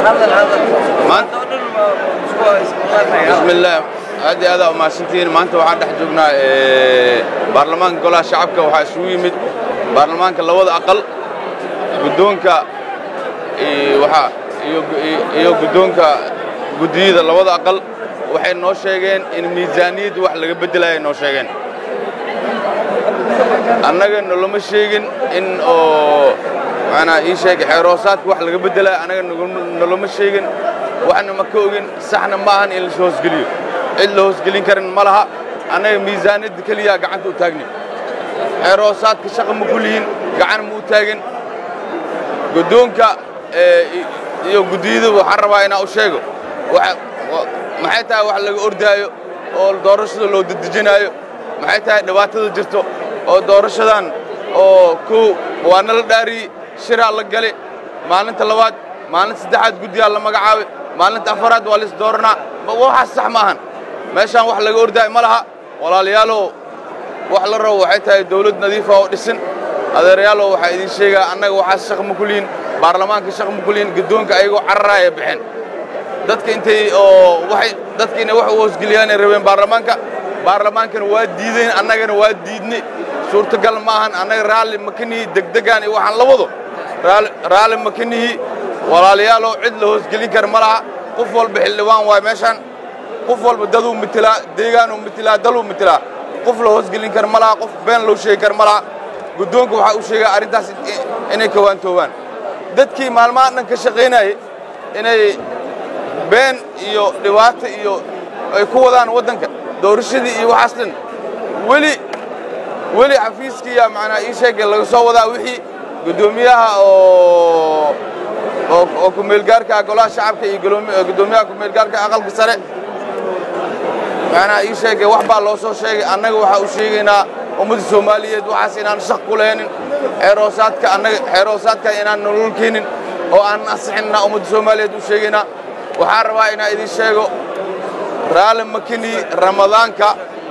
bismillaah aad iyo aadaa umahadsantihiin maanta waxaan dhex joognaa baarlamaanka golaha shacabka waxaa isugu yimid baarlamaanka labada aqal guddoonka waxa iyo guddoonka guddiyada labada aqal waxay noo sheegeen in miisaaniyadda wax laga beddelaya noo sheegeen annaga noloma sheegin in oo manaa ii sheegay xeeroosaadka wax laga beddelaya annaga noloma sheegin waxna ma ka ogin saxna ma ahan in lasoo hoosgeliyo cid la hoosgelin karin ma laha annaga miisaaniyadda keliyaa gacanta u taagni xeeroosaadka shaqa ma ku lihin gacan ma u taagin guddoonka iyo guddiyada waxaan rabaa inaan u sheego maxay tahay wax laga ordaayo oo doorashada loo dedejinaayo maxay tahay dhibaatada jirto oo doorashadan oo kow waa nala dhaariyey shiraa la gale maalinta labaad maalinta saddexaad guddiyaa la magacaabay maalinta afaraad waa lis dooranaa waxaas sax ma ahan meeshaan wax laga ordaayo ma laha walaalayaalow wax la rabo waxay tahay dawlad nadiifa oo dhisin adeerayaalow waxaa idin sheegaa annaga waxaas shaq ma ku lihin baarlamaanka shaq ma ku lihin guddoonka ayagoo cararaaya baxeen dadka intay oo waxay dadka inay wax u hoosgeliyaanay rabeen baarlamaanka baarlamaankana waa diideen annagana waa diidnay suurtagal ma ahan annaga raalli ma ka nihi degdegaan iyo waxaan la wado raalli ma ka nihi walaalayaaloo cid la hoosgelin kara ma laha qof walba xildhibaan waay meeshaan qof walba daduu mitilaa deegaanuu mitilaa daluu mitilaa qof la hoosgelin kara ma laha qof been loo sheegi kara ma laha guddoonka waxaa u sheegaa arrintaas inay kawaantoobaan dadkii maalmaha dhan ka shaqaynayay inay been iyo dhibaato iyo ay ku wadaan waddanka doorashadii iyo waxaas dhan weli weli xafiiskiiya macnaa ii sheegay laga soo wadaa wixii guddoomiyaha oo oo kumeelgaarka golaha shacabka iyo guddoomiyaha kumeelgaarka aqalka sare macnaa ii sheegay wax baa loo soo sheegay annaga waxaa u sheegaynaa ummadda soomaaliyeed waxaas inaan shaq ku lehnin xeeroosaadka annaga xeeroosaadka inaan nolol keenin oo aan ansixinna ummadda soomaaliyeed u sheegaynaa waxaan rabaa inaan idin sheego raalli makini ramadaanka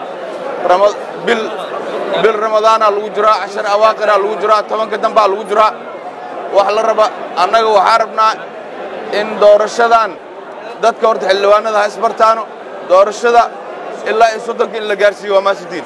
bil bil ramadaana lagu jiraa cashar awaaqira lagu jiraa tobanka dambaa lagu jiraa wax la raba annaga waxaa rabnaa in doorashadan dadka horta xildhibaanada ha isbartaano doorashada ilaa iyo soddonka in la gaarsiiyo waa maasidiin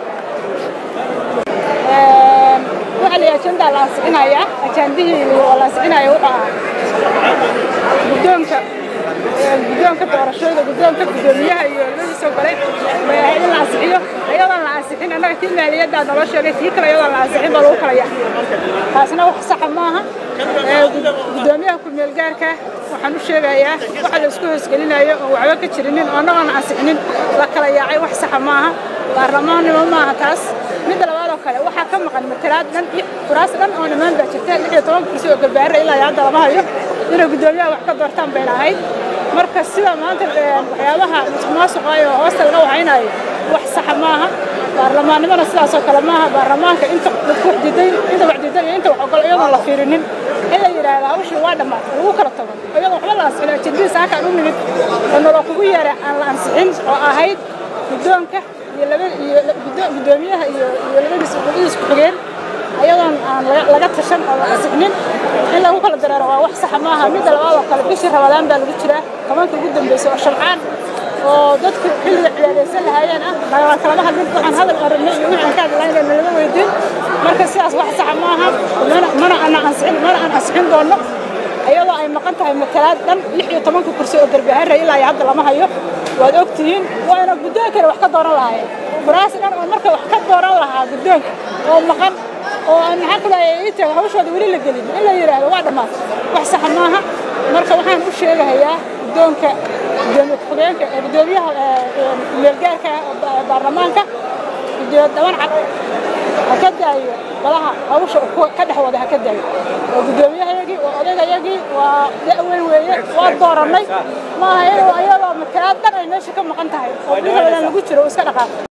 ajandaa la ansixinayaa ajaandihii la ansixinaya wuxuu ahaa guddoonka guddoonka doorashooyda guddoonka guddoomiyaha iyo labadiisoo kale bay ahayd in la ansixiyo iyadoon la ansixin annaga tii maaliyaddaa naloo sheegay tii kale iyadoon la ansixin baa lagu kala yahay taasna wax saxa maaha guddoomiyaha ku-meelgaarka waxaan u sheegayaa waxa la isku hoosgelinayo oo waxba ka jirinin oo annagoon ansixinin la kala yaacay wax saxa maaha baarlamaannimo maaha taas midda labaadoo kale waxaa ka maqan matalaad dhan iyo kuraas dhan oo nimaan baa jirta lix iyo toban kursi oo garbaarra ilaa iyo hadda lama hayo inay guddoomiyaha wax ka doortaan bayna ahayd marka sida maanta waxyaabaha musuqmaasuqa oo hoosta laga wacaynayo wax saxa maaha baarlamaannimona sidaasoo kale maaha baarlamaanka inta waxdiidan inta waxdiidan iyo inta wax ogol iyadoon la fiirinin in la yidhaahdo hawshii waa dhammaatay lagu kala tago iyadoo waxba la ansixin ajendadiisa halkaan u nimid oo nolol kugu yeeray aan la ansixin oo ahayd guddoonka iyo laba iyo guddoomiyaha iyo iyo labadiis labadiis ku-xigeen ayadoon aan laga tashan oo la ansixinin in lagu kala dareero waa wax saxa maaha midda labaad oo kale bishii rabadaan baa lagu jiraa tobanka ugu dambeysay oo shalcaan oo dadku xilliga cibaadaysan lahaayeen ah nagala kalama hadlin waxaan hadal aragnay iyo wixii aan ka hadlaynay nalama weydiin marka sidaas wax saxa maaha mana mana aan ansixin mana aan ansixin doono iyadoo ay maqan tahay matalaad dhan lix iyo tobanka kursi oo garbaharra ilaa iyo hadda lama hayo waad og tihiin waana guddoonkana wax ka dooran lahaayeen kuraas dhan oo marka wax ka dooran lahaa guddoonka oo maqan oo aan maxaa kula ii taga hawshooda weli la gelin in la yidhaahdo waa dhammaatay wax saxa maaha marka waxaan u sheegahayaa guddoonka gudoomiye ku-xigeenka guddoomiyaha meelgaarka baarlamaanka gudoomiye daban cad ha ka daayo badaha hawsha ka dhex wada ha ka daayo waa guddoomiyahayagii waa odaygayagii waa da'weyn weeye waa doorannay maaha inuu iyadoo matalaad dhan ay meesha ka maqan tahay oo bil rabadaan lagu jiro iska dhaqaaqo